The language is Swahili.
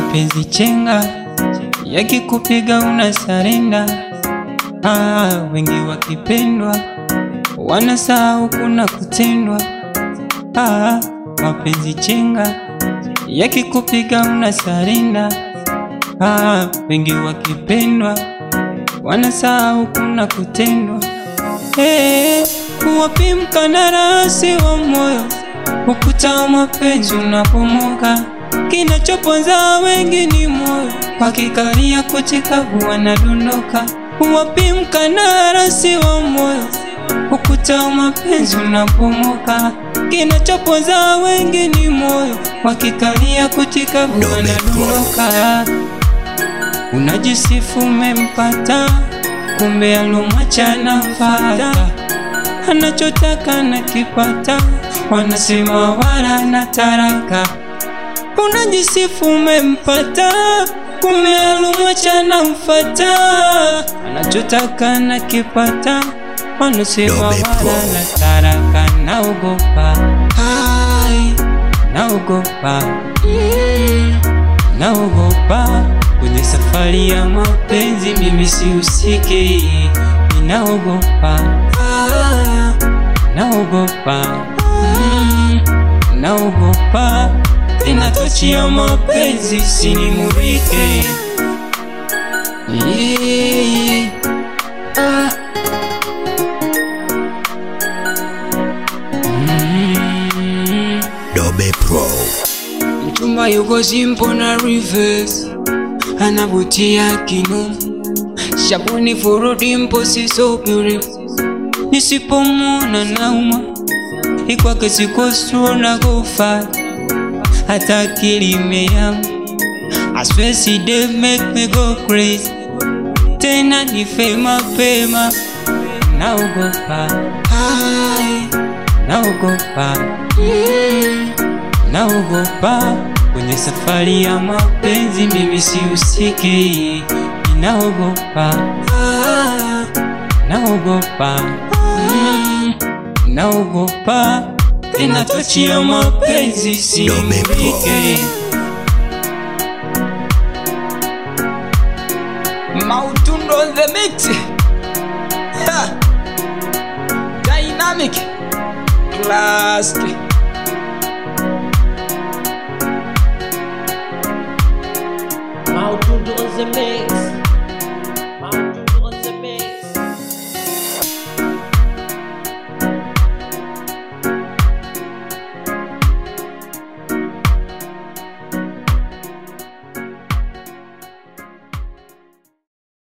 mapenzi chenga yakikupiga una sarenda. Ah, wengi wakipendwa wanasahau kuna kutendwa. Ah, mapenzi chenga yakikupiga una sarenda. Ah, wengi wakipendwa wanasahau kuna kutendwa. Hey, wapi mkandarasi wa moyo? Ukuta wa mapenzi unapomoka, kinachoponza wengi ni moyo, wakikalia kuchikavu wanadondoka. Wapi mkandarasi wa moyo? Ukuta wa mapenzi unapomoka, kinachoponza wengi ni moyo, wakikalia kuchikavu wanadondoka. Unajisifu umempata, kumbe alomwacha nafata, anachotaka na kipata, wanasema wala na taraka. Unajisifu umempata, kumbe alomwacha nafata, anachotaka na kipata, wanasema Dobe Pro. wala na taraka. Naogopa, hai, naogopa, mm, naogopa kwenye safari ya mapenzi, mimi sihusiki, ninaogopa, ah, naogopa, mm, naogopa tena tochi ya mapenzi sinimurike. Yeah, ah. Mm. Dobe Pro. Mchumba yuko simple na reverse, anavutia kino shabuni furudi mposi so beautiful, nisipomwona nauma ikwake sikosuo na kufa hata akili imeama. I swear she did make me go crazy, tena nife mapema, naogopa hai, naogopa mm, naogopa kwenye safari ya mapenzi, mimi sihusiki, ninaogopa ah, naogopa mm, naogopa tena tochi ya mapenzi simulike. Mautundo on the mix. Ha. Dynamic. Classic.